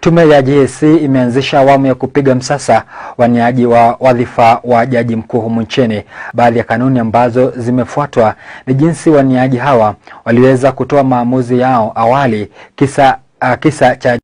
Tume ya JSC imeanzisha awamu ya kupiga msasa waniaji wa wadhifa wa jaji mkuu humu nchini. Baadhi ya kanuni ambazo zimefuatwa ni jinsi waniaji hawa waliweza kutoa maamuzi yao awali, kisa, uh, kisa cha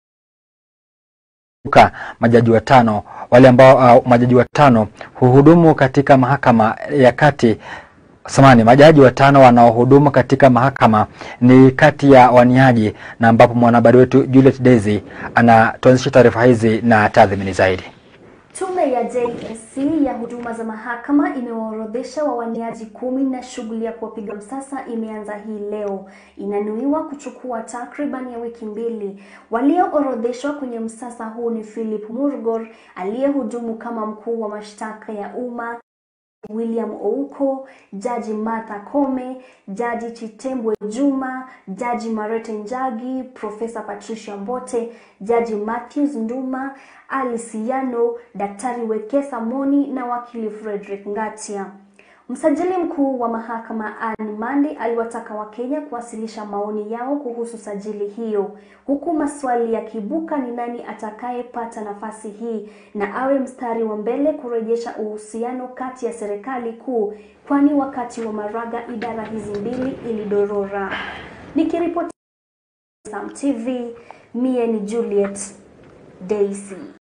majaji watano wale ambao uh, majaji watano huhudumu katika mahakama ya kati samani majaji watano wanaohudumu katika mahakama ni kati ya waniaji, na ambapo mwanahabari wetu Juliet Daisy anatuanzisha taarifa hizi na tathmini zaidi. Tume ya JSC ya huduma za mahakama imewaorodhesha wawaniaji kumi na shughuli ya kuwapiga msasa imeanza hii leo. Inanuiwa kuchukua takriban ya wiki mbili. Walioorodheshwa kwenye msasa huu ni Philip Murgor aliyehudumu kama mkuu wa mashtaka ya umma William Ouko, Jaji Martha Koome, Jaji Chitembwe Juma, Jaji Marete Njagi, Profesa Patricia Mbote, Jaji Matthews Nduma, Ali Siano, Daktari Wekesa Moni na wakili Frederick Ngatia. Msajili mkuu wa mahakama Anne Mandi aliwataka Wakenya kuwasilisha maoni yao kuhusu sajili hiyo, huku maswali yakibuka ni nani atakayepata nafasi hii na awe mstari wa mbele kurejesha uhusiano kati ya serikali kuu, kwani wakati wa Maraga idara hizi mbili ilidorora. Nikiripoti Sam TV, mie ni Juliet Daisy.